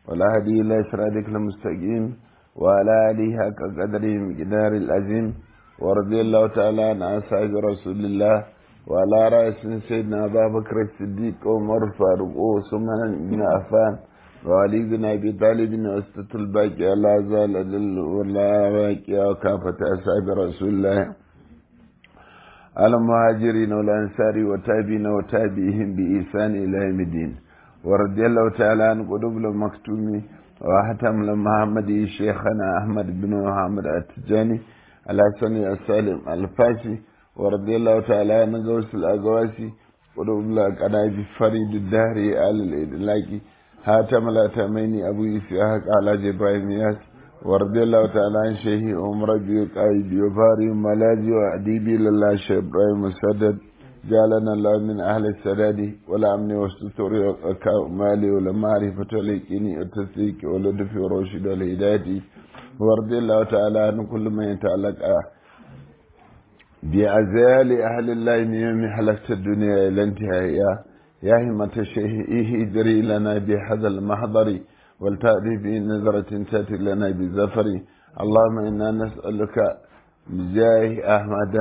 ولا هدي إلا صراطك المستقيم وعلى آله حق قدره مقدار العظيم ورضي الله تعالى عن أصحاب رسول الله وعلى رأس سيدنا أبا بكر الصديق وعمر فاروق وعثمان بن عفان وعلي بن أبي طالب وسطة الباقي لا زال أدل ولا باقي وكافة أصحاب رسول الله على المهاجرين والأنصار وتابعين وتابعهم بإحسان إلى يوم الدين ورضي الله تعالى عن قلوب المكتوم وحتم محمد شيخنا أحمد بن محمد التجاني الحسن السالم الفاسي ورضي الله تعالى عن غوث الأغواسي قلوب الأقناع فريد الدهر آل الإدلاكي هاتم الأتمين أبو إسحاق على إبراهيم ياس ورضي الله تعالى عن شيخ عمر بيقايد وفاري ملاذي وأديبي لله شيخ إبراهيم مسدد جعلنا الله من أهل السداد ولا أمن والستر والكمال ولا معرفة واليقين والتصديق واللطف والرشد والهداية ورضي الله تعالى عن كل من يتعلق بأزال أهل الله من يوم حلقت الدنيا إلى انتهائها يا همة الشيخ اهدري لنا بهذا المحضر ولتأتي بنظرة تأتي لنا بزفر اللهم إنا نسألك بجاه أحمدا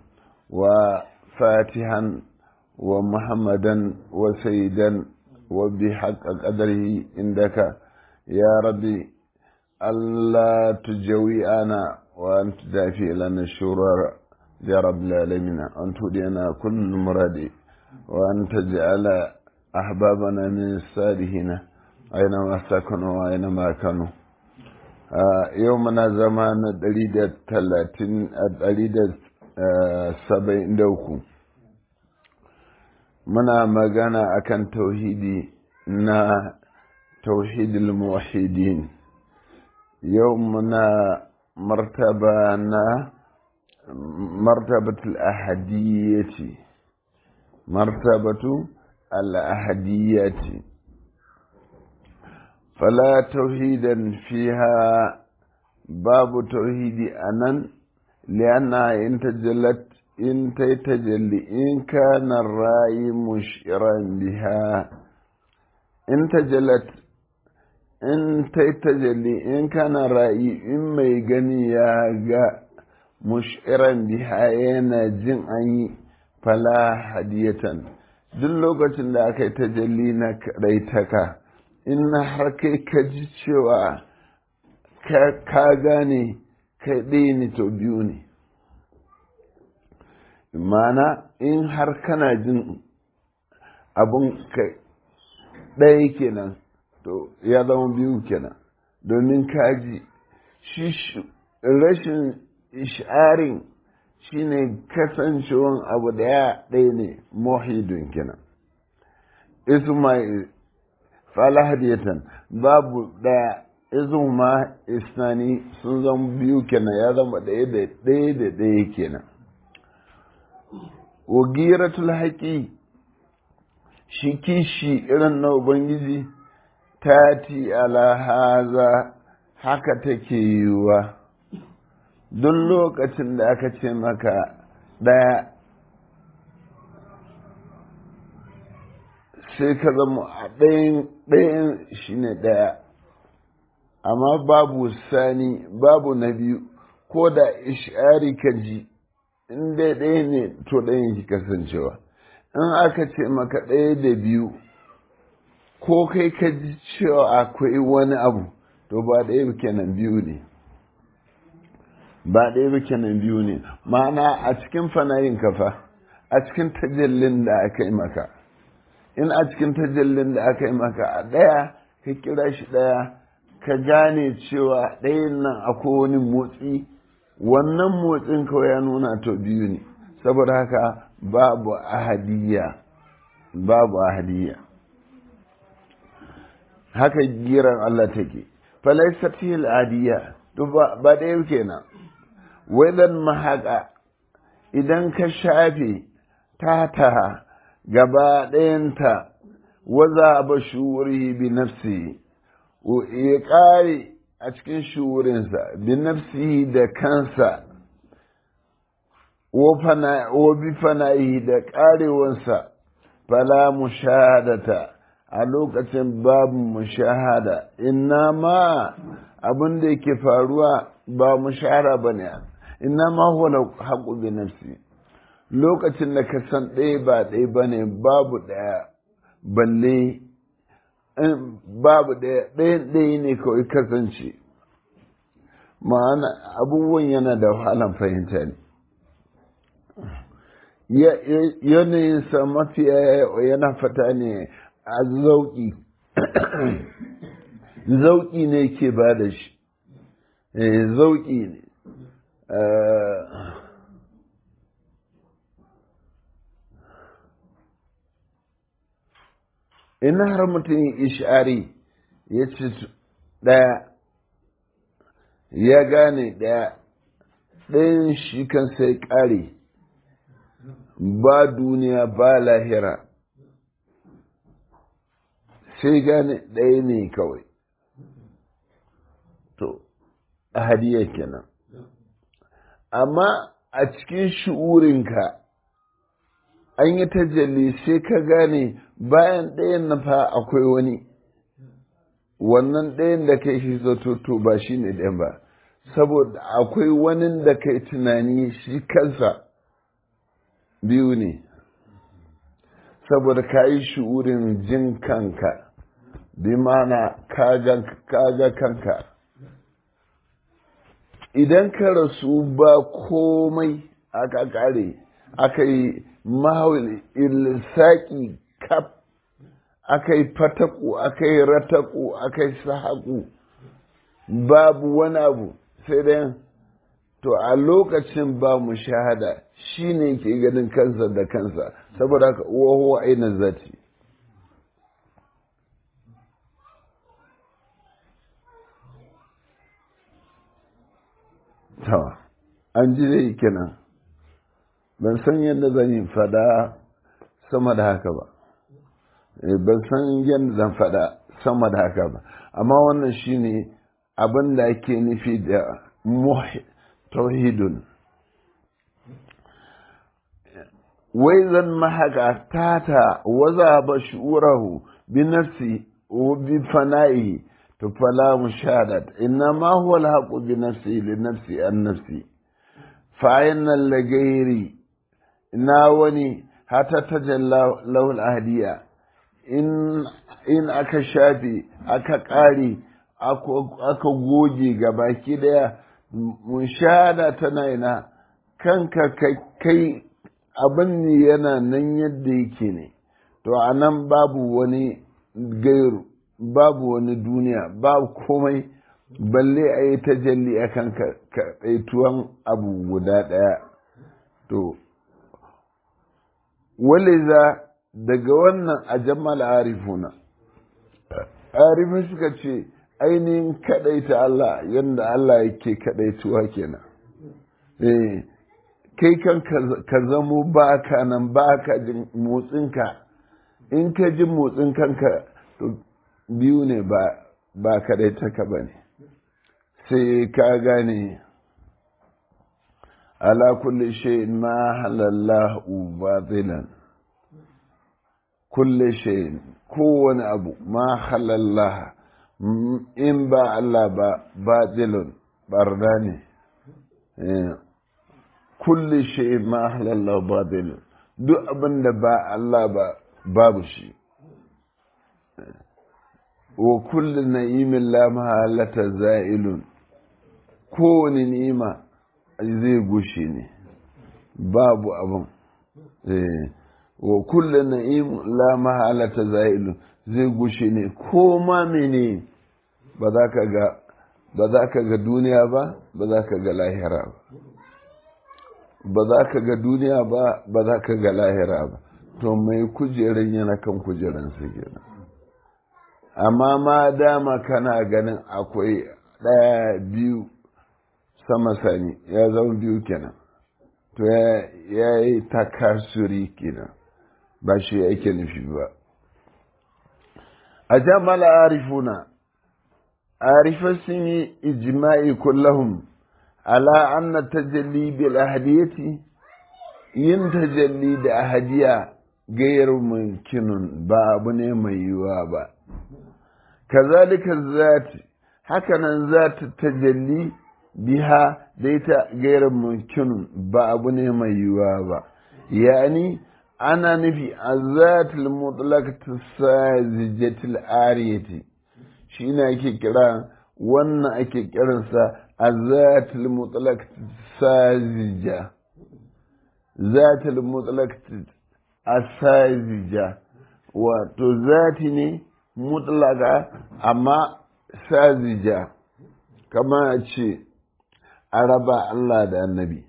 وفاتحا ومحمدا وسيدا وبحق قدره عندك يا ربي ألا تجويئنا وأن تدافع لنا الشرور يا رب العالمين أن تدينا كل مراد وأن تجعل أحبابنا من الصالحين أينما سكنوا وأينما كانوا يومنا زمان دليل الثلاثين دليل saba'in da uku muna magana akan tauhidi na tauhidul muwahidin yau muna martaba na martabatul ahadiyyati martabatu al-ahadiyyati fala tauhidan fiha babu tauhidi anan لأنها إن تجلت إن تتجلي إن كان الرأي مشعرا بها إن تجلت إن تتجلي إن كان الرأي إما يغني يا مشعرا بها ينا جن أي فلا هدية duk lokacin da aka yi tajalli na raitaka in har kai ka ji cewa ka gane kai ɗaya ne to biyu ne mana in har kana jin abun kai ɗaya kenan to ya zama biyu kenan domin kaji shi rashin isharin shine kasancewan abu ɗaya ɗaya ne mohidun kenan ismail falahadiyatan babu ɗaya izin ma isnani sun zama biyu kenan ya zama ɗaya da ɗaya da ɗaya kenan wagiratul haƙi shi kishi irin na ubangiji tati ala haza haka take yiwuwa duk lokacin da aka ce maka ɗaya sai ka zama a ɗayan shi ne ɗaya amma babu sani babu na biyu ko da ishari ka ji in dai ɗaya ne to ɗayan ki kasancewa in aka ce maka ɗaya da biyu ko kai ka ji cewa akwai wani abu to ba ɗaya ba kenan biyu ne ba ɗaya ba kenan biyu ne ma'ana a cikin fanayin kafa a cikin tajallin da aka yi maka in a cikin tajallin da aka yi maka a ɗaya ka kira shi ɗaya ka gane cewa ɗayan nan akwai wani motsi wannan motsin kawai ya nuna to biyu ne saboda haka babu ahadiyya babu ahadiyya haka giran Allah take falaisat fil adiyya to ba ba ɗaya kenan wadan mahaka idan ka shafe tata gaba ɗayanta waza ba shuri bi nafsi ya ƙare a cikin shurinsa bi nafsihi da kansa wa bi fana'ihi da ƙarewansa fala mushahadata a lokacin babu mushahada inna ma abin da yake faruwa ba mushahara ba ne inna ma huwa haƙu bi nafsi lokacin da ka san ɗaya ba ɗaya ba ne babu ɗaya balle babu ɗaya ɗayan ɗaya ne kawai kasance ma'ana abubuwan yana da wahalan fahimta ne yanayinsa mafiya yana fata ne a zauƙi zauƙi ne ke ba da shi zauƙi ne in har mutum ishari ya ci ɗaya ya gane ɗaya ɗayan shi kan sai ƙare ba duniya ba lahira sai gane ɗaya ne kawai to a hadiya kenan amma a cikin shi'urinka an yi tajalli sai ka gane bayan ɗayan na fa akwai wani wannan ɗayan da kai shi zato to ba shi ne ɗayan ba saboda akwai wani da kai tunani shi kansa biyu ne saboda ka yi shi'urin jin kanka bi mana kaga kanka idan ka rasu ba komai aka kare aka yi mahawil ilsaki kaf aka yi fataku aka yi rataku aka yi sahaku babu wani abu sai dai to a lokacin ba mu shahada shi ne ke ganin kansa da kansa saboda haka waho aina zati to an ji dai kenan ban san yadda zan yi fada sama da haka ba ban san yadda zan fada sama da haka ba amma wannan shine abin da ake nufi da tauhidun wai zan mahaka tata waza ba shu'urahu bi nafsi wa bi fana'ihi to fala mushadat inna ma huwa alhaqu bi nafsi li nafsi an nafsi fa ayna lagairi na wani hata tajalla lahu ahdiya in in aka shafe aka ƙare aka goge ga baki daya mushahada tana ina kanka kai abin ne yana nan yadda yake ne to a nan babu wani gairu babu wani duniya babu komai balle a yi tajalli a kan kaɗaituwan abu guda ɗaya to waliza daga wannan a jammal arifuna arifin suka ce ainihin kaɗaita Allah yadda Allah yake kaɗaituwa kenan eh kai kan ka zamo ba ka nan ba ka jin motsinka in ka ji motsin kanka to biyu ne ba ba kaɗaitaka ba ne sai ka gane ala kulli shay'in ma halallahu batilan kulli shay'in kowane abu ma halallah in ba Allah ba batilun barna ne kulli shay'in ma halallahu batilun duk abin da ba Allah ba babu shi wa kulli na'imin la mahalata za'ilun kowane ni'ima zai gushe ne babu abin wa kulli na'im la mahalata za'ilun zai gushe ne ko ma mene ba za ka ga ba za ka ga duniya ba ba za ka ga lahira ba ba za ka ga duniya ba ba za ka ga lahira ba to mai kujeran yana kan kujeran su kenan amma ma dama kana ganin akwai ɗaya biyu sama sani ya zama biyu kenan to ya yi takasuri kenan ba shi yake nufi ba a jamal arifuna arifar sun yi ijma'i kullahum ala anna tajalli bil ahadiyati yin tajalli da ahadiya gayar mumkinun ba abu ne mai yiwuwa ba kazalika zati hakanan zata tajalli biha da ita gayar mumkinun ba abu ne mai yiwuwa ba yani ana nufi a zatul mutlaqatu sazijatil ariyati shi ne ake kira wannan ake kiransa a zatul mutlaqatu sazija zatul mutlaqatu asazija wato zati ne mutlaka amma sazija kama a ce a raba Allah da annabi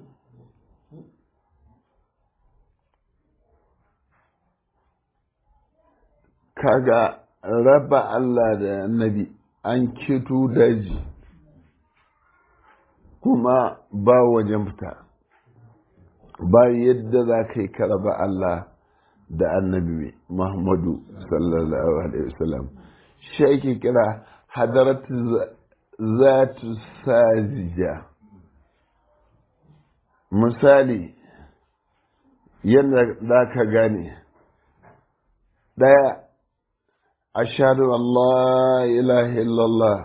kaga raba Allah da annabi an keto daji kuma ba wajen fita ba yadda za ka yi ka raba Allah da annabi Muhammadu sallallahu alaihi wasallam shi ake kira hadarat zatu sajija misali yadda za ka gane ɗaya ashadu Allah ilaha illallah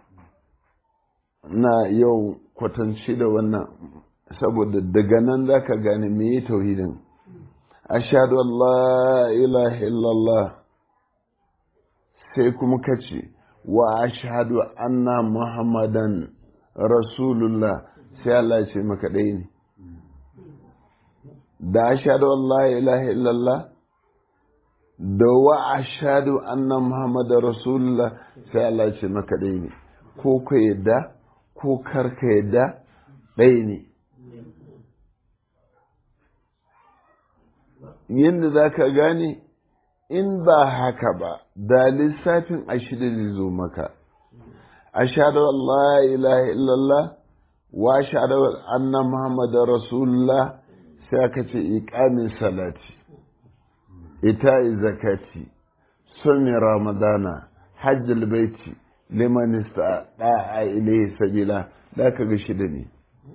na yau kwatanci da wannan saboda daga nan za ka gane me tauhidin ashadu Allah ilaha illallah sai kuma kace wa ashadu anna muhammadan rasulullah sai Allah ce maka ɗaya ne da ashadu Allah ilaha illallah da wa ashadu anna muhammadar rasulullah sai Allah ce maka ɗaya ne ko ka yadda ko karka yadda ɗaya ne yadda za ka gane in ba haka ba da lissafin ashida zai zo maka ashadu Allah ilaha illallah wa ashadu anna muhammadar rasulullah sai aka ce iƙamin salati ita zakati sumi ramadana hajjal baiti liman istata'a ilayhi sabila da ka ga shida ne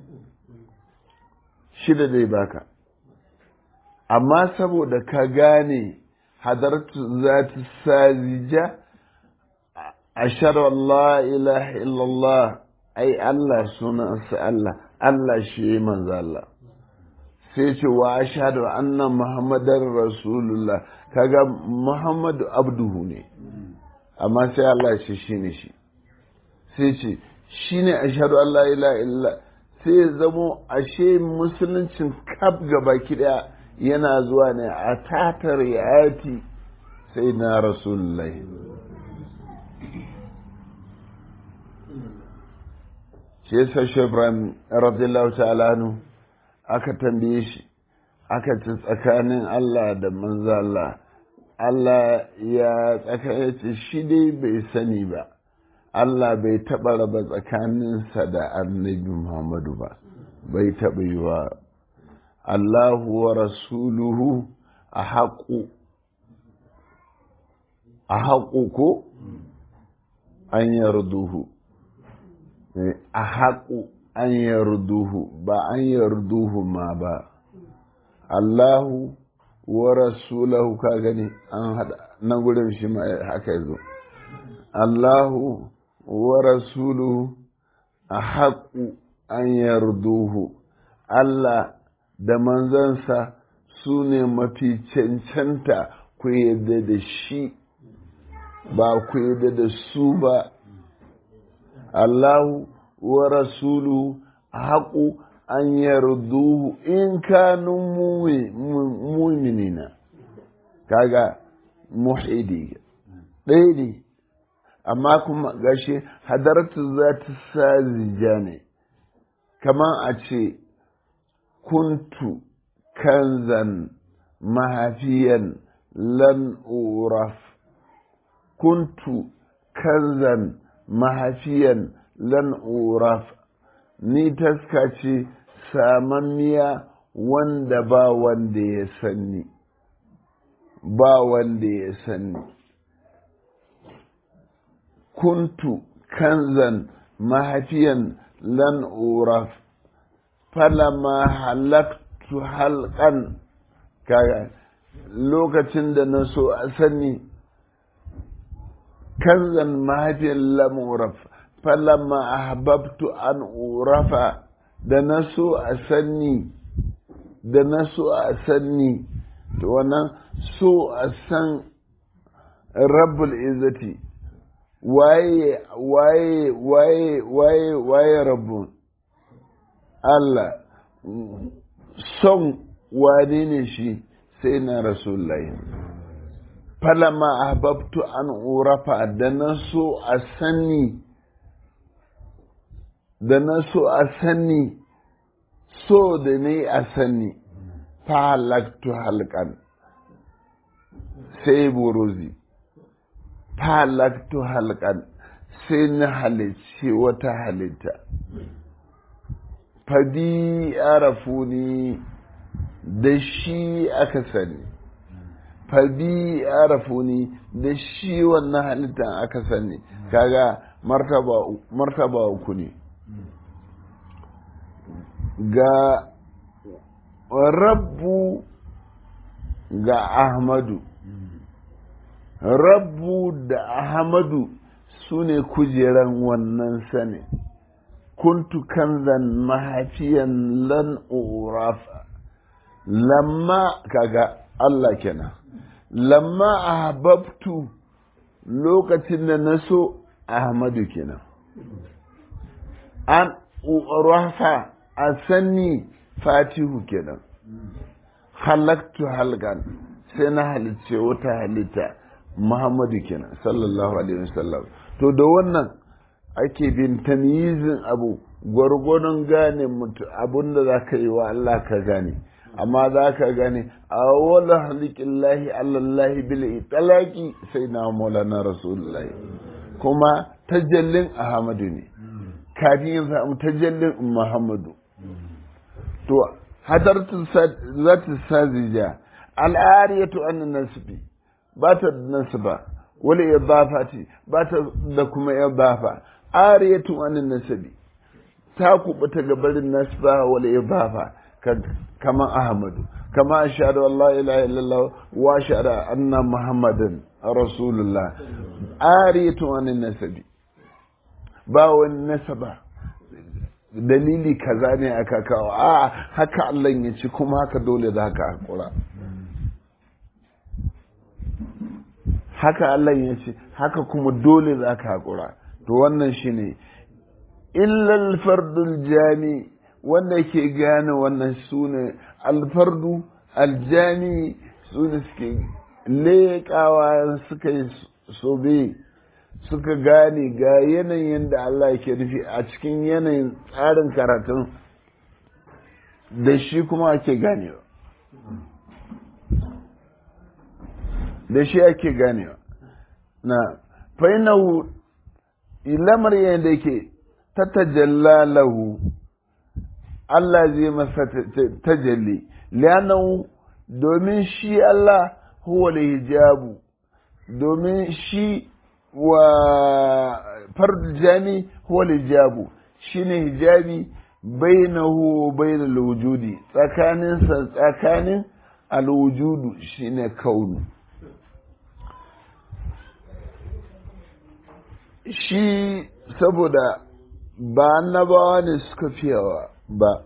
shida dai baka amma saboda ka gane hadartu zati sazija ashhadu an la ilaha illallah ai Allah sunansa Allah Allah shi manzo Allah sai ce wa ashhadu anna muhammadar rasulullah kaga muhammadu abduhu ne amma sai Allah ce shine shi sai ce shine ashhadu an la ilaha illa sai ya zamo ashe musuluncin kaf gaba daya yana zuwa ne a tatar yati sai na rasulullahi shi yasa shi ibrahim radiyallahu ta'ala anhu aka tambaye shi aka ci tsakanin Allah da manzo Allah Allah ya tsakayace shi dai bai sani ba Allah bai taɓa raba tsakaninsa da annabi Muhammadu ba bai taɓa yi wa Allahu wa rasuluhu a haƙu a haƙu ko an yarduhu a haƙu an yarduhu ba an yarduhu ma ba Allahu wa rasulahu ka gani an hada na gurin shi ma haka yazo Allahu wa rasuluhu a haƙu an yarduhu Allah da manzansa su ne mafi cancanta ku yadda da shi ba ku yadda da su ba Allahu wa rasulu haƙu an yarduhu in kanu muminina kaga muhidi ɗaya ne amma kuma gashi hadaratu za ta sazija ne kamar a ce kuntu kanzan mahafiyan lan uraf kuntu kanzan mahafiyan lan uraf ni taska ce samammiya wanda ba wanda ya sanni ba wanda ya sanni kuntu kanzan mahafiyan lan uraf falama halaktu halkan kaga lokacin da na so a sani kanzan mahaifiyar lamuraf falamma ahbabtu an urafa da na so a sani da na so a sani to wannan so a san rabbul izzati waye waye waye waye waye rabbu Allah son wane ne shi sai na rasulullahi falama ahbabtu an urafa da na so a sani da na so a sani so da ne a sani ta halaktu halkan sai buruzi ta halaktu halkan sai na halicci wata halitta fadi arafuni da shi aka sani fabi arafuni da shi wannan halittan aka sani kaga martaba uku ne ga rabbu ga ahmadu rabbu da ahmadu su ne kujeran wannan sani kuntu kanzan mahafiyan lan urafa lamma kaga Allah kenan lamma ahbabtu lokacin da na so ahmadu kenan an urafa a sanni fatihu kenan halaktu halgan sai na halicce wata halitta muhammadu kenan sallallahu alaihi wasallam to da wannan ake bin tamyizin abu gwargwadon gane mutu abinda za ka yi wa Allah ka gane amma za ka gane a wala halikin lahi allallahi bil italaki sai na maulana rasulullahi kuma tajallin ahmadu ne kafin yin samu tajallin muhammadu to hadartu zata sazija al'ariyatu an nasbi ba ta nasba wala idafati ba ta da kuma idafa ariyatu an nasbi ta kubuta gabarin nasba wala idafa kama ahmadu kama ashhadu an la ilaha illallah wa ashhadu anna muhammadan rasulullah ariyatu an nasbi ba wani nasaba dalili kaza ne aka kawo a haka Allah ya ci kuma haka dole za ka hakura haka Allah ya ce haka kuma dole za ka hakura to wannan shine illal fardul jami wanda ke gane wannan sune alfardu aljami sune suke leƙawa suka yi sobe suka gane ga yanayin da Allah ke nufi a cikin yanayin tsarin karatun da shi kuma ake ganewa da shi ake ganewa na fainahu lamar yadda ke ta tajalla lahu Allah zai masa tajalli lianahu domin shi Allah huwa hijabu domin shi wa fardu jami huwa hijabu shine hijabi bainahu bainal wujudi tsakanin sa tsakanin alwujudu shine kaunu shi saboda ba annabawa ne suka fiyawa ba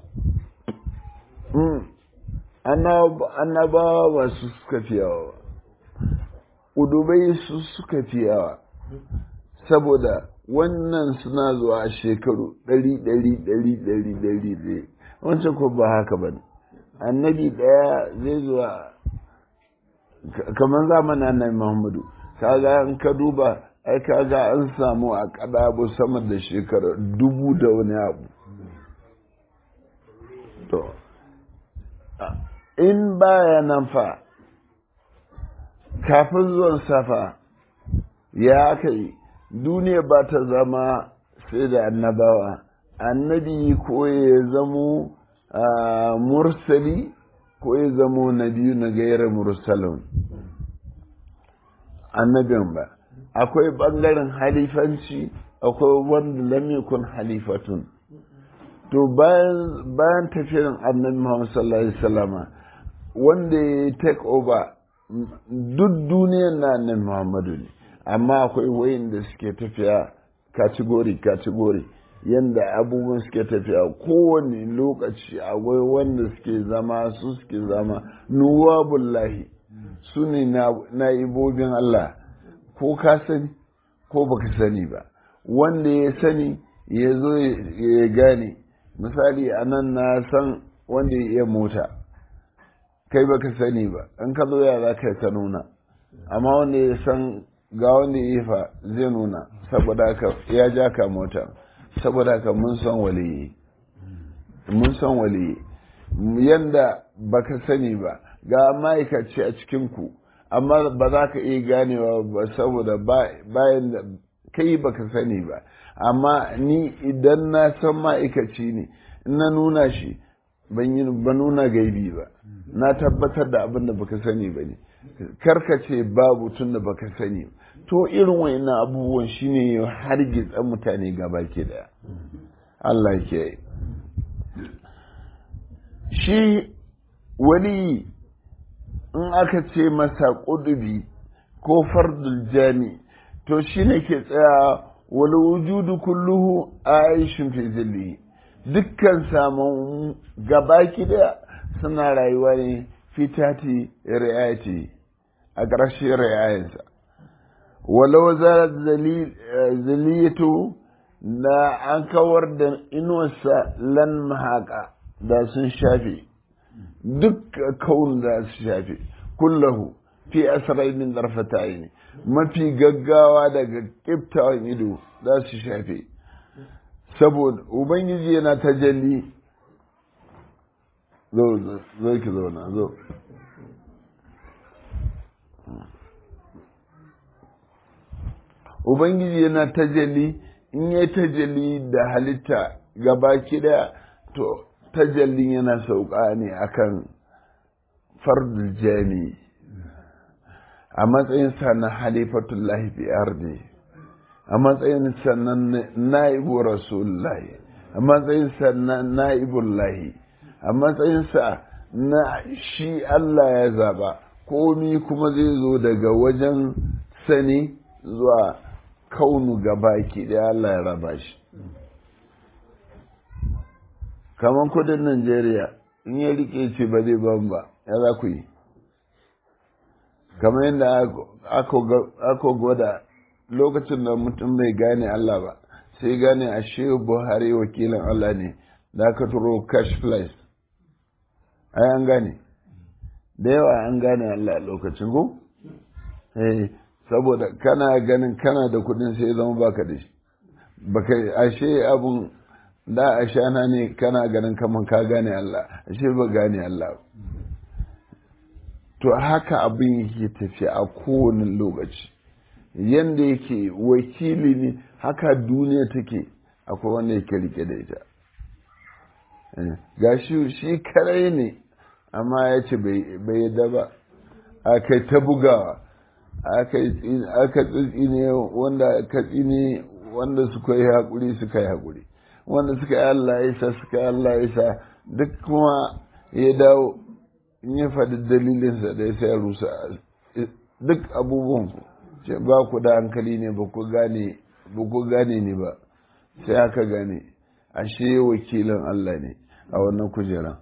annabawa ba su suka fiyawa ba udubai su suka fiyawa saboda wannan suna zuwa a shekaru ɗari ɗari ɗari ɗari ɗari ɗari wancan ko ba haka ba annabi ɗaya zai zuwa kamar zamanin annabi muhammadu kaga an ka duba ai kaga an samu a kadabu sama da shekara dubu da wani abu to in baya nan fa kafin zuwan safa ya aka yi duniya ba ta zama sai da annabawa annabi ko ya zamo mursali ko ya zamo na biyu na gairar mursalin annabin ba akwai ɓangaren halifanci akwai wanda lam yakun halifatun to bayan bayan tafiyar annabi Muhammad sallallahu alaihi wasallama wanda ya take over duk duniyan na nan muhammadu ne amma akwai wayin da suke tafiya kategori kategori yadda abubuwan suke tafiya kowane lokaci akwai wanda suke zama su suke zama nuwabullahi su ne na ibobin Allah ko ka sani ko baka sani ba wanda ya sani ya zo ya gane misali a nan na san wanda ya iya mota kai baka sani ba in ka zo ya za ka ka nuna amma wanda ya san ga wanda ya yi fa zai nuna saboda haka ya ja ka mota saboda haka mun san waliyi mun san waliyi yanda baka sani ba ga ma'aikaci a cikinku amma ba za ka iya ganewa ba saboda bayan da kai baka sani ba amma ni idan na san ma'aikaci ne na nuna shi ban nuna gaibi ba na tabbatar da abin da baka sani ba ne karkace babu tun da baka sani to irin wayannan abubuwan shine har gitsan mutane gaba ke daya Allah ke shi wani in aka ce masa ƙudubi ko fardul jami to shi ne ke tsaya wani wujudu kulluhu a aishin fi zilli dukkan samun gabaki da suna rayuwa ne fitati ri'ayati a ƙarshen ri'ayensa walau zarar zaliyatu na an kawar da inuwarsa lan mahaka da sun shafe duk kawun da su shafe kullahu fi asarai min darfata ne mafi gaggawa daga kiftawan ido za su shafe saboda ubangiji yana tajalli zo zo ki zauna zo ubangiji yana tajalli in ya tajalli da halitta gaba daya to tajallin yana sauka ne akan fardul jami a matsayinsa na halifatullahi fi ardi a matsayinsa na na'ibu rasulullahi a matsayinsa na na'ibullahi a matsayinsa na shi Allah ya zaba komi kuma zai zo daga wajen sani zuwa kaunu gabaki da Allah ya raba shi kamar kudin Najeriya in ya rike ce ba zai ban ba ya za ku yi kamar yadda aka gwada lokacin da mutum bai gane Allah ba sai gane a shehu buhari wakilin Allah ne da aka turo cash flies ai an gane da yawa an gane Allah lokacin ko eh saboda kana ganin kana da kudin sai zama baka da shi baka ashe abun da a shana ne kana ganin kaman ka gane Allah ashe ba gane Allah to haka abin yake tafi a kowane lokaci yanda yake wakili ne haka duniya take akwai wanda yake rike da ita ga shi shi karai ne amma ya ce bai yadda ba aka ta bugawa aka tsitsine wanda aka tsine wanda suka yi haƙuri suka yi haƙuri wanda suka yi Allah ya sa suka yi Allah ya sa duk kuma ya dawo in ya faɗi dalilinsa da ya sai rusa duk abubuwan ku ce ba ku da hankali ne ba ku gane ba ku gane ne ba sai aka gane ashe wakilin Allah ne a wannan kujeran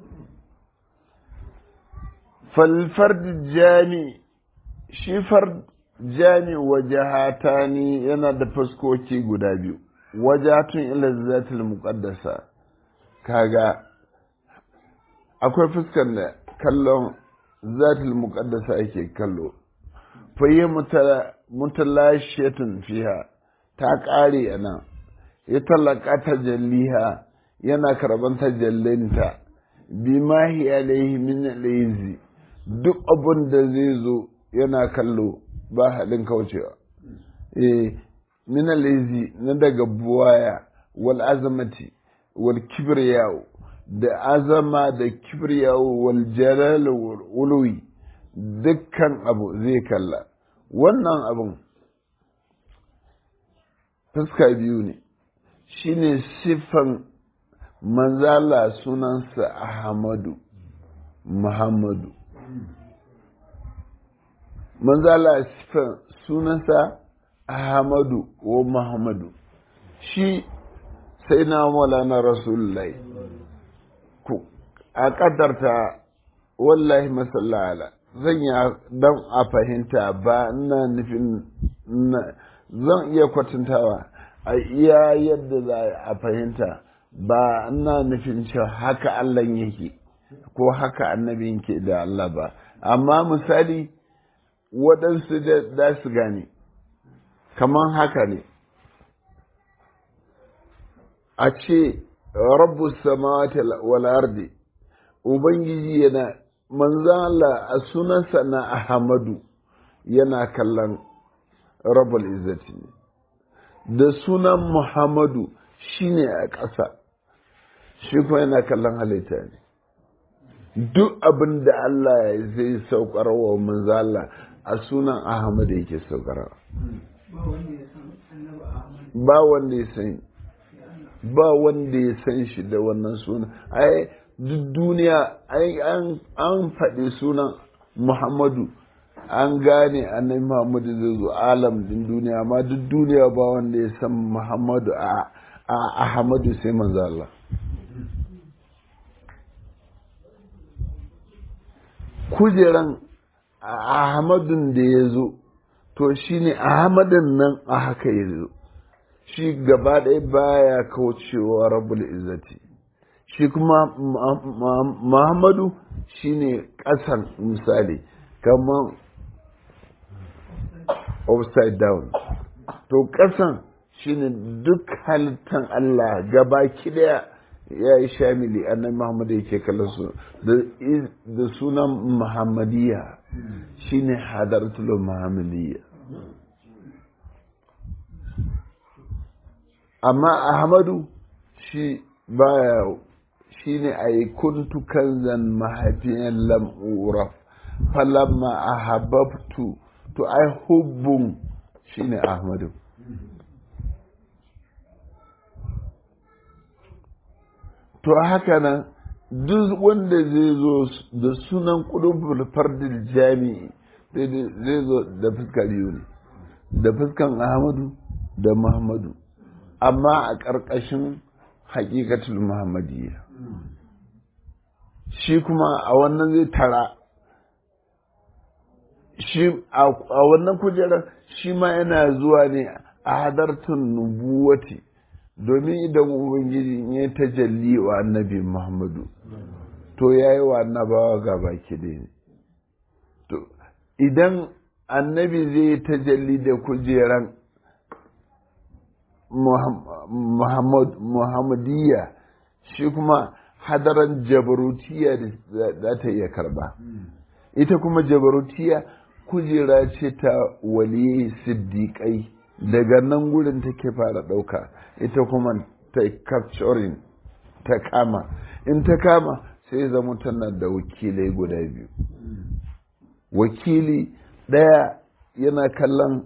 falfar jami shi far jami wajahatani yana da fuskoki guda biyu wajatun ila zatul muqaddasa kaga akwai fuskar da kallon zatul muqaddasa ake kallo faye mutalashiyatun fiha ta ƙare a nan ya talaka tajalliha yana karban tajallinta bi ma hi alaihi min laizi duk abun da zai zo yana kallo ba halin kaucewa eh min laizi na daga buwaya wal azamati wal kibriyawo da azama da kibriyawo wal jalal wal uluwi dukkan abu zai kalla wannan abun fuska biyu ne shine siffan manzala sunansa ahmadu muhammadu manzala sifan sunansa ahmadu wa muhammadu shi sai na maulana rasulullahi a ƙaddarta wallahi masallala zan yi don a fahimta ba ina nufin zan iya kwatantawa a iya yadda za a fahimta ba ina nufin cewa haka Allah yake ko haka annabi yake da Allah ba amma misali waɗansu da su gane kamar haka ne a ce rabu samawati wal ardi ubangiji yana manzan Allah a sunansa na Ahmadu yana kallon rabul izzati ne da sunan Muhammadu shine a ƙasa shi kuma yana kallon halitta ne duk abin da Allah zai saukar wa manzan Allah a sunan Ahmadu yake saukarwa ba wanda ya san ba wanda ya san shi da wannan sunan ai duk duniya an faɗi sunan muhammadu an gane annabi muhammadu zai zo alam din duniya amma duk duniya ba wanda ya san muhammadu a ahmadu sai manzo Allah kujeran ahmadun da ya zo to shine ahmadun nan a haka ya zo shi gaba ɗaya baya kaucewa rabul izzati shi kuma muhammadu shine ƙasan misali kamar upside down to ƙasan shine duk halittan Allah gaba ɗaya ya yi shamili annan muhammadu yake kallon su da sunan muhammadiyya shine hadartul muhammadiyya amma ahmadu shi baya shi ne a yi kuntu kanzan mahaifiyan lam'ura falamma a hababtu to ai hubbun shi ne ahmadu to haka nan duk wanda zai zo da sunan kudin fardil jami'i zai zo da fuskar biyu ne da fuskan ahmadu da muhammadu amma a ƙarƙashin haƙiƙatul muhammadiyya shi kuma a wannan zai tara shi a wannan kujerar shi ma yana zuwa ne a hadartun nubuwati domin idan ubangiji ya tajalli wa annabi muhammadu to ya yi wa annabawa ga baki ne to idan annabi zai tajalli da kujeran muhammadiyya shi kuma hadaran jabarutiya za ta iya karba ita kuma jabarutiya kujera ce ta waliyai siddiƙai daga nan gurin take fara ɗauka ita kuma ta capturing ta kama in ta kama sai zama tana da wakilai guda biyu wakili ɗaya yana kallon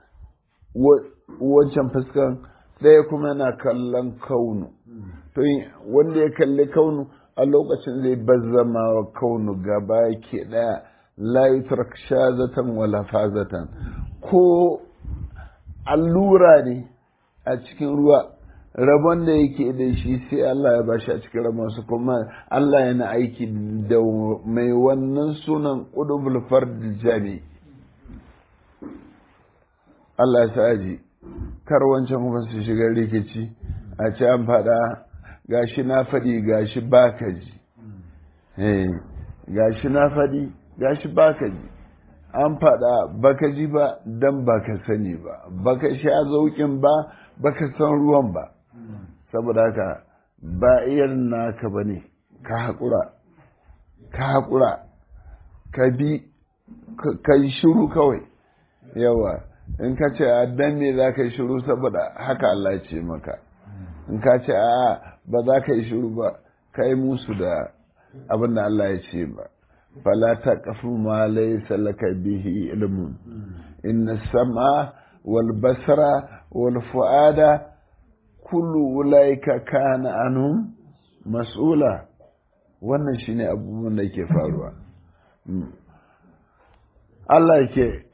wancan fuskan ɗaya kuma yana kallon kaunu to wanda ya kalli kaunu a lokacin zai bazzama wa kaunu gaba ke ɗaya layutar shazatan wala fazatan ko allura ne a cikin ruwa rabon da yake da shi sai Allah ya bashi a cikin rabon su kuma Allah yana aiki da mai wannan sunan ƙudubul fardil jami Allah ya sa ji kar wancan kuma su shiga rikici a ce an faɗa gashi na faɗi gashi baka ji gashi na faɗi gashi baka ji an faɗa baka ji ba dan baka sani ba baka sha zaukin ba baka san ruwan ba saboda haka ba irin naka ba ne ka haƙura ka haƙura ka bi ka yi shiru kawai yawa in ka ce a dan me za ka yi shiru saboda haka Allah ce maka in ka ce a ba za ka yi shiru ba ka yi musu da abin da Allah ya ce ba fala ta kafu ma laysa laka bihi ilmun inna sama wal basara wal fuada kullu ulaika kana anhum mas'ula wannan shine abubuwan da ke faruwa Allah ke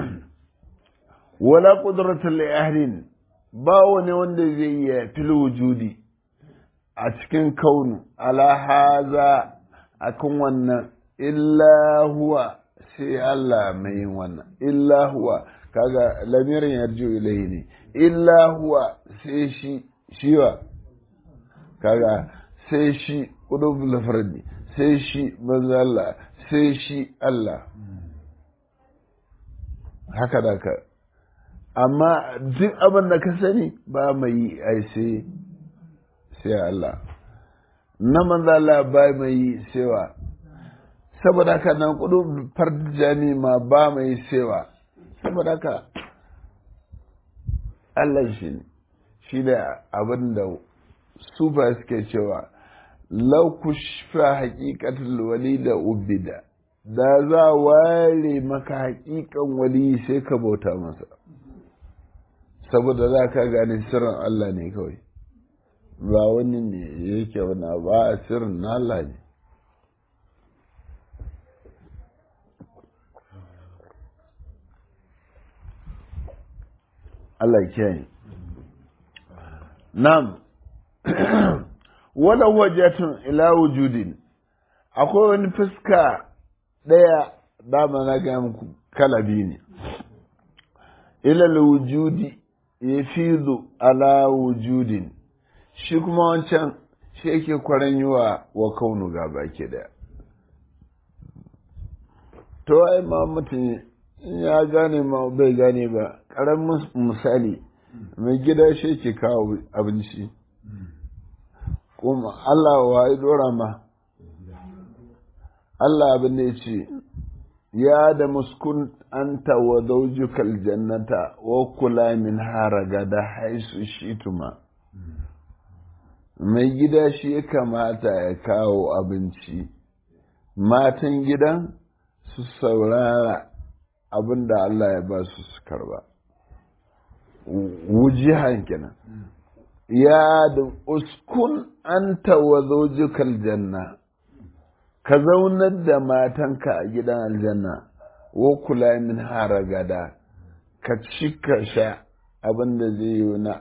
wala qudratul li ahlin ba wani wanda zai yi fil wujudi a cikin kaunu ala haza akan wannan illa huwa sai Allah mai yin wannan illa huwa kaga lamirin yarju ilayhi ne illa huwa sai shi shiwa kaga sai shi udubul fardi sai shi manzo Allah sai shi Allah haka da ka amma duk abin da ka sani ba mai yi ai sai sai Allah na manzo Allah ba mai yi sewa saboda haka nan kudu farjani ma ba mai sewa saboda haka Allah shi ne shi da abin da su ba suke cewa lau kushfa haƙiƙatul wali da ubida da za ware maka haƙiƙan wali sai ka bauta masa saboda za ka gane sirrin Allah ne kawai ba wani ne yake wani ba a sirrin na Allah ne Allah kiyaye nam wala wajatun ila wujudin akwai wani fuska ɗaya dama na ga muku kalabi ne ilal wujudi ya fizo ala wujudin shi kuma wancan shi yake kwaran yi wa wa kaunu ga baki daya to ai ma mutum ya gane ma bai gane ba ƙaramin misali mai gida shi ke kawo abinci kuma Allah wa ya dora ma Allah abin da ya ce ya da muskun anta wa zaujukal jannata wa kula min haraga da haisu shituma mai gida shi ya kamata ya kawo abinci matan gidan su saurara abin da Allah ya ba su su karba wujihan kenan ya da uskun anta wa zaujukal janna ka zaunar da matanka a gidan aljanna wa kula min haragada ka ci ka sha abin da zai yi na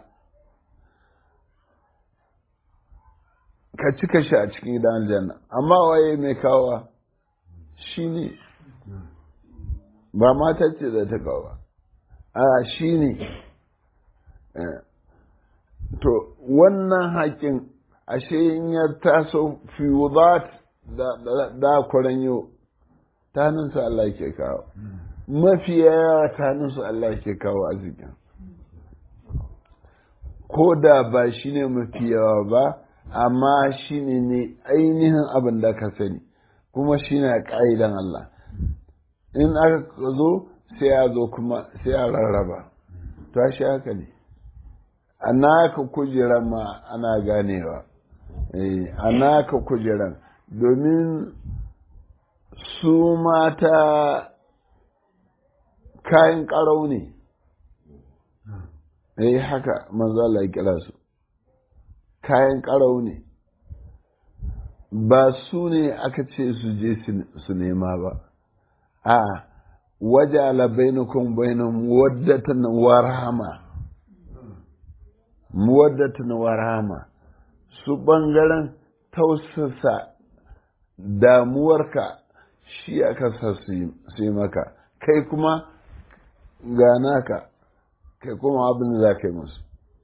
ka ci ka sha a cikin gidan aljanna amma waye mai kawa shi ne ba mata ce da ta kawo a shi ne to wannan haƙin ashe in ya taso fi wudat da kwaran yau taninsu Allah ke kawo mafi yawa taninsu Allah ke kawo arzikin ko da ba shi ne mafi yawa ba amma shi ne ne ainihin abin da ka sani kuma shi ne ƙa'idan Allah in aka zo sai ya zo kuma sai a rarraba ta shi haka ne a naka kujeran ma ana ganewa a naka kujeran domin su mata kayan ƙarau ne eh haka manzo ya kira su kayan ƙarau ne ba su ne aka ce su je su nema ba a waje alabainukun bainun waddatan warhama muwaddatan warhama su ɓangaren tausasa damuwarka shi aka sa su yi maka kai kuma gana ka kai kuma abin da za ka yi musu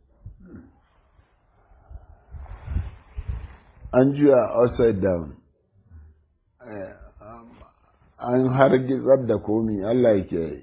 an juya upside down an hargitsar da komi Allah yake yi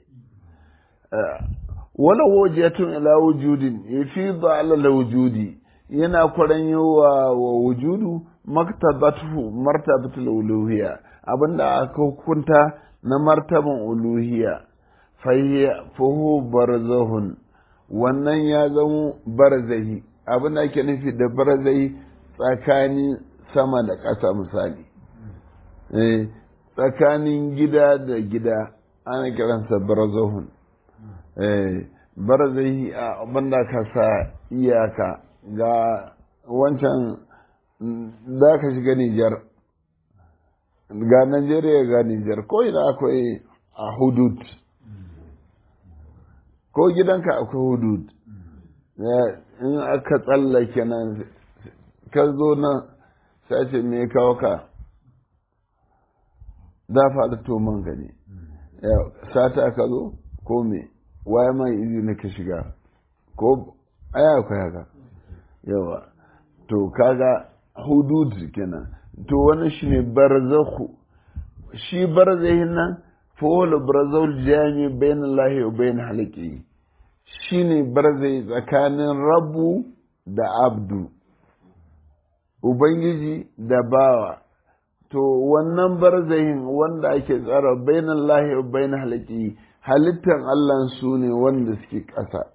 wani wajiyatun ila wujudin ya fi ala wujudi yana kwaran wa wa wujudu maktabatu martabatul uluhiyya abinda aka hukunta na martaban uluhiyya fahu barzahun wannan ya zama barzahi abinda ake nufi da barzahi tsakanin sama da ƙasa misali tsakanin gida da gida ana kiransa barzahun barzahi abinda ka sa iyaka ga wancan za ka shiga Nijar ga Najeriya ga Nijar ko ina akwai a hudud ko gidanka akwai hudud in aka tsallake nan ka zo nan sace me kawo ka da faɗi toman gani sata ka zo ko me waye mai izini ka shiga ko aya akwai haka yawa to kaga hudud kenan to wani shi ne barzakhu shi barzahin nan fawala barzahul jami bayan lahi wa bayan halaki shi ne barzai tsakanin rabu da abdu ubangiji da bawa to wannan barzahin wanda ake tsara bayan lahi wa bayan halaki halittar allah su ne wanda suke ƙasa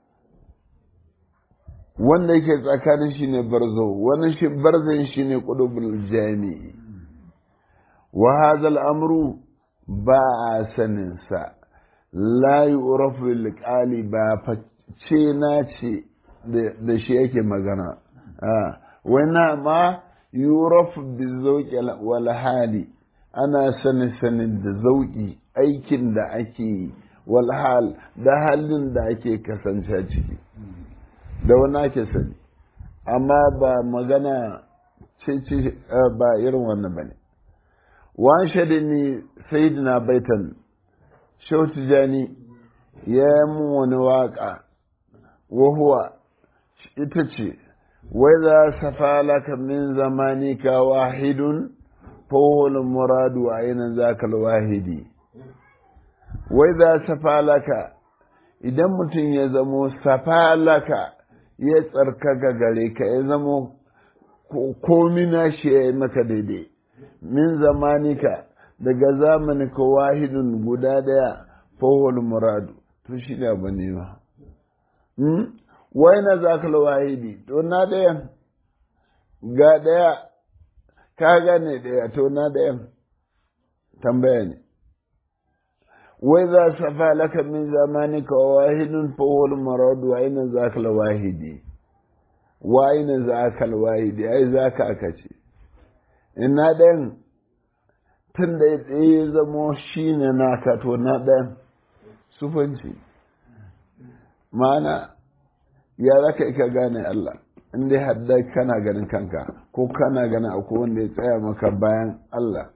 wanda yake tsakanin shi ne barzo wani shi barzan shi ne ƙudubul jami'i wa hadha amru ba a saninsa la yu'rafu liqali ba face na ce da shi yake magana wani ma yurafu bi zauƙi wal hali ana sanin sanin da zauƙi aikin da ake yi wal hal da halin da ake kasance ciki da wani ake sani amma ba magana ce ce ba irin wannan ba ne wan ni sayidina baitan shau tijani ya yi mun wani waƙa wahuwa ita ce wai za safa laka min zamanika wahidun fawon muradu a yanar zakal wahidi wai za safa laka idan mutum ya zamo safa laka ya tsarkaka gare ka ya zamo komi na shi ya yi maka daidai min zamanika daga zamanika wahidun guda daya fawon muradu to shi ne abu ne ba wai na zakal wahidi to na ɗayan ga ɗaya ka gane ɗaya to na ɗayan tambaya ne wai za safa laka min zamanika wa wahidun fawol maradu wa aina zakal wahidi wa aina zakal wahidi ai zaka aka ce ina ɗayan tun da ya zamo shi ne naka to na ɗayan sufanci ma'ana ya za ka ka gane Allah in dai hadda kana ganin kanka ko kana ganin akwai wanda ya tsaya maka bayan Allah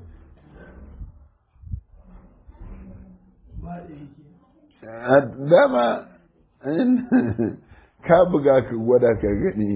dama ka buga ka gwada ka gani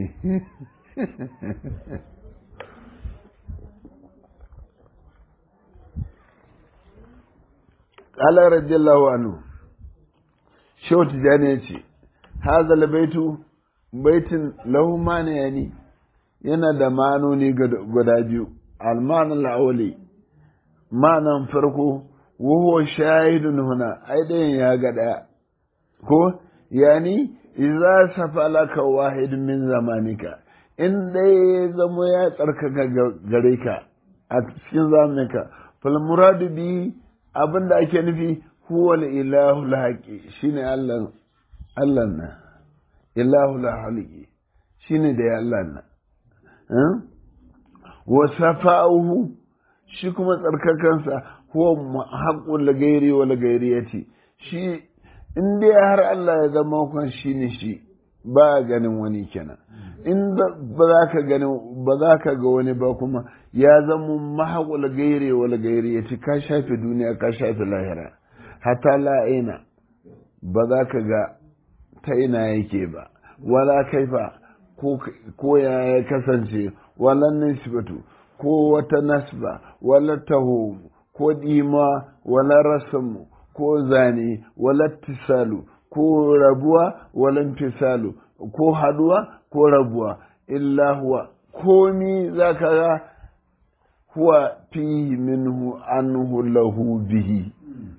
Allah radiyallahu anhu Shehu Tijjani ya ce, Hazal baitu baitin lahu mana yani yana da manoni guda biyu, almanin la'auli, manan farko, wuhu shahidun huna, ai ɗayan ya ga ɗaya, ko, yani, iza safa laka wahid min zamanika, in ɗaya ya zamo ya tsarkaka gare ka a cikin zamaninka, falmuradu bi abin da ake nufi huwa ilahu lahaqi shine Allah Allah na ilahu lahaqi shine da Allah na wa safa'uhu shi kuma tsarkakansa huwa haqqul lagairi wa lagairiyati shi in dai har Allah ya zama kan shine shi ba ganin wani kenan in ba za ka gani ba za ka ga wani ba kuma ya zama mahaƙul gaire wal gaire ya ci ka shafe duniya ka shafe lahira hata la'ina ba za ka ga ta ina yake ba wala kaifa ko ya ya kasance wala nisbatu ko wata nasba wala taho ko dima wala rasamu ko zane wala tisalu ko rabuwa wala tisalu ko haduwa ko rabuwa illa huwa komi za ka ga huwa fihi minhu anhu lahu bihi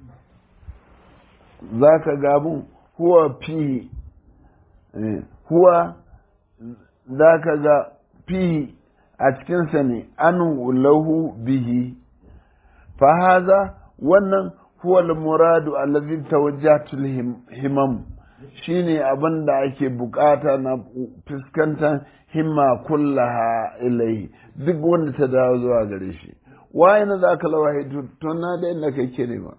za ka gabun huwa fihi huwa za ka ga fihi a cikinsa ne anhu lahu bihi fahaza wannan huwa al-muradu allazi tawajjatul himam shine abin da ake bukata na fuskantar himma kullaha ilai duk wanda ta dawo zuwa gare shi waye na za ka lawahi to na da inda kai ke nema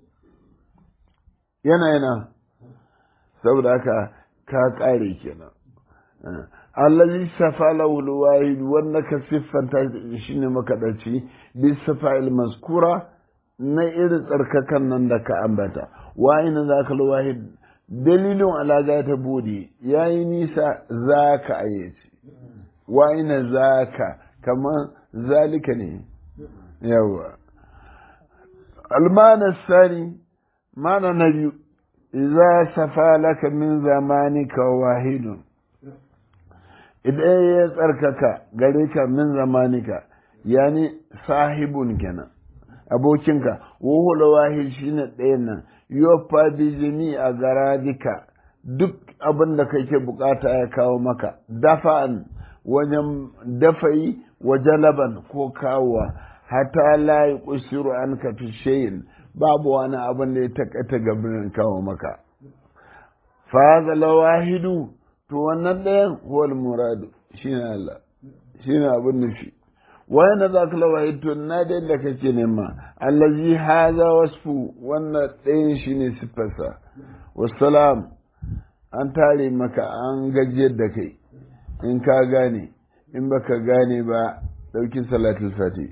yana yana saboda haka ka kare kenan allazi safa lawul wahid wanda ka siffanta shine makadaci bi safa'il maskura na irin tsarkakan nan da ka ambata waye na za ka wahid dalilin alaga ta bude yayi nisa za ka ayyace waye na za ka kamar zalika ne yawa almana sani mana na biyu idza safa laka min zamanika wahidun idan ya tsarkaka gare ka min zamanika yani sahibun kenan abokinka wuhula wahid shine ɗayan nan yofa bi jini a garadika duk abin da kake bukata ya kawo maka dafa'an wajen dafayi wa jalaban ko kawowa hata la yi kusiru an ka fi shayin babu wani abin da ya takaita gabirin kawo maka fa lawahidu to wannan ɗayan huwal muradu shine Allah shine abin nufi wayanda za ka lawahid to na da yadda kake nema allazi haza wasfu wannan ɗayan shine siffarsa wassalam an tare maka an gajiyar da kai in ka gane in baka gane ba ɗauki salatul fati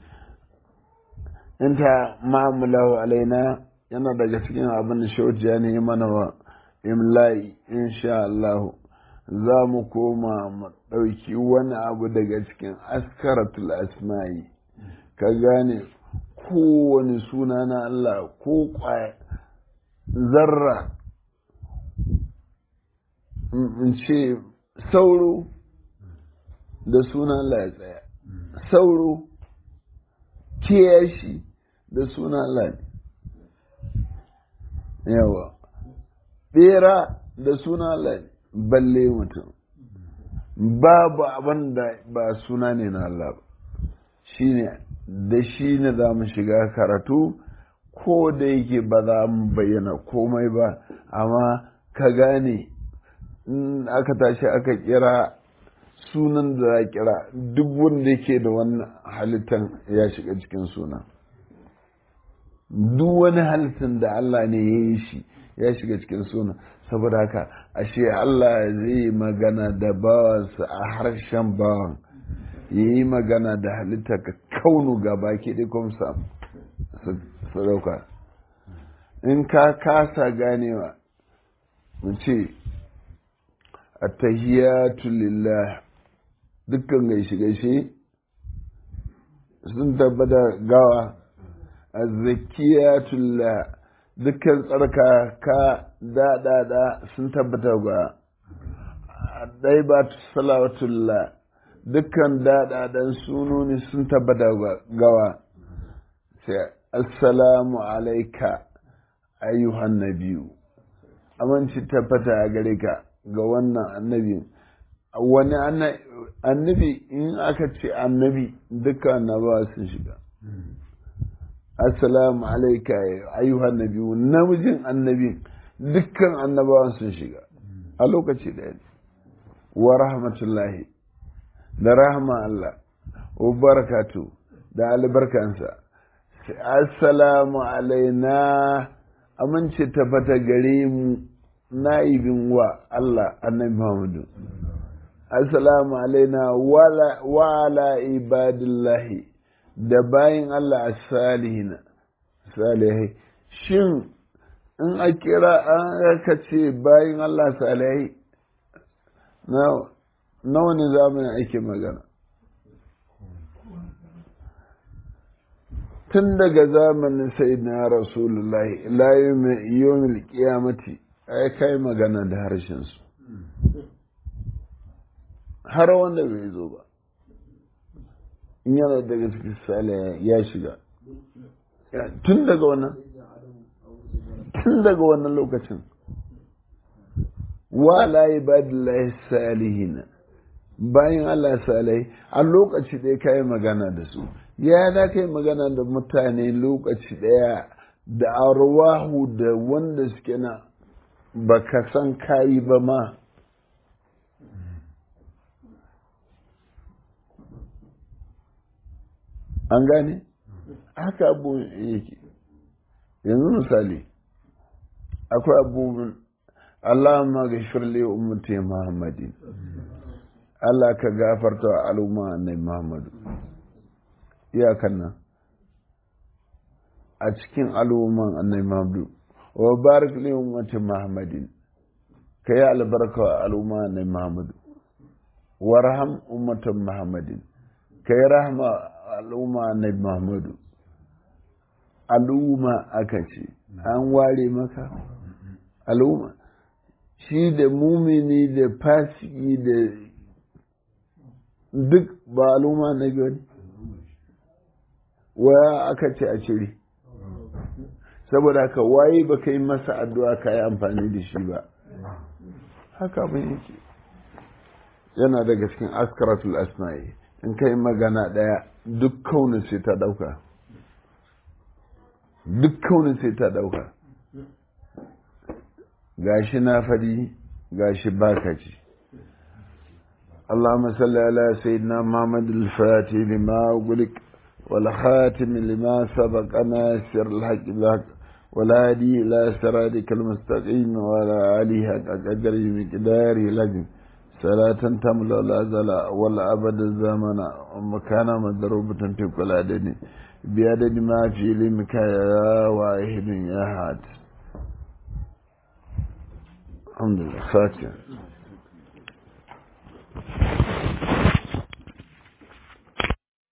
in ta ma'amulahu alaina yana daga cikin abin da shaujiya ne mana wa imla'i insha Allah za mu koma mu ɗauki wani abu daga cikin askaratul asma'i ka gane kowane suna na Allah ko kwaya zarra in ce sauro da sunan Allah ya tsaya sauro kiyashi da sunan Allah ne yawa bera da sunan Allah ne balle mutum babu abin da ba suna ne na Allah ba shi ne da shi ne za mu shiga karatu ko da yake ba za mu bayyana komai ba amma ka gane in aka tashi aka kira sunan da za kira duk wanda yake da wannan halittan ya shiga cikin suna duk wani halittan da Allah ne ya yi shi ya shiga cikin suna saboda haka ashe Allah zai magana da bawansa a harshen bawan ya yi magana da halitta ka kaunu ga baki ɗaya kuma su dauka in ka kasa ganewa mu ce attahiyatu lillah dukkan gaishe gaishe sun tabbata gawa azzakiyatu lillah dukkan tsarka ka daɗaɗa sun tabbata ga ɗai ba salawatullah dukkan daɗaɗan sunoni sun tabbata gawa sai assalamu alaika ayyuhan nabiyu aminci tabbata a gare ka ga wannan annabi wani annabi in aka ce annabi dukkan annabawa sun shiga assalamu alaika ayyuhan nabiyu namijin annabi dukkan annabawan sun shiga a lokaci ɗaya wa rahmatullahi da rahma Allah wa barakatu da albarkansa assalamu alaina amince tabbata gare mu na'ibin wa Allah annabi Muhammadu assalamu alaina wa ala ibadillahi da bayin Allah as-salihina salihai shin in a kira an aka ce bayin Allah salihai na wani zamanin ake magana tun daga zamanin sai na rasulullahi layi yomil kiyamati ai kai magana da harshensu har wanda bai zo ba in yana daga cikin sale ya shiga tun daga wannan tun daga wannan lokacin wa la ibadillahi salihina bayan Allah salai a lokaci ɗaya ka yi magana da su ya da ka yi magana da mutane lokaci ɗaya da arwahu da wanda suke na baka san kayi ba ma an gane haka abu yake yanzu misali akwai abubuwan Allahumma gashir li ummati Muhammadin Allah ka gafarta wa al'umma annabi Muhammadu iyakan nan a cikin al'umman annabi Muhammadu wa barik li ummati Muhammadin ka yi albarka wa al'umma annabi Muhammadu warham ummatan Muhammadin ka yi rahama al'umma annabi Muhammadu al'umma aka ce an ware maka al'umma shi da mumini da fasiki da duk ba al'umma na biyu ne waya aka ce a cire saboda haka waye ba ka yi masa addu'a ka yi amfani da shi ba haka abin yake yana daga cikin askaratul asma'i in ka yi magana ɗaya duk kaunin sai ta ɗauka duk kaunin sai ta ɗauka gashi na faɗi gashi baka ci اللهم صل على سيدنا محمد الفاتح لما أغلق والخاتم لما سبق ناصر الحق بالحق والهادي إلى صراطك المستقيم وعلى آله حق قدره مقداره لازم صلاة تملا الأزل والأبد الزمن ومكان مضروبة في كل عدد بعدد ما في علمك يا واحد يا حاد الحمد لله فاتح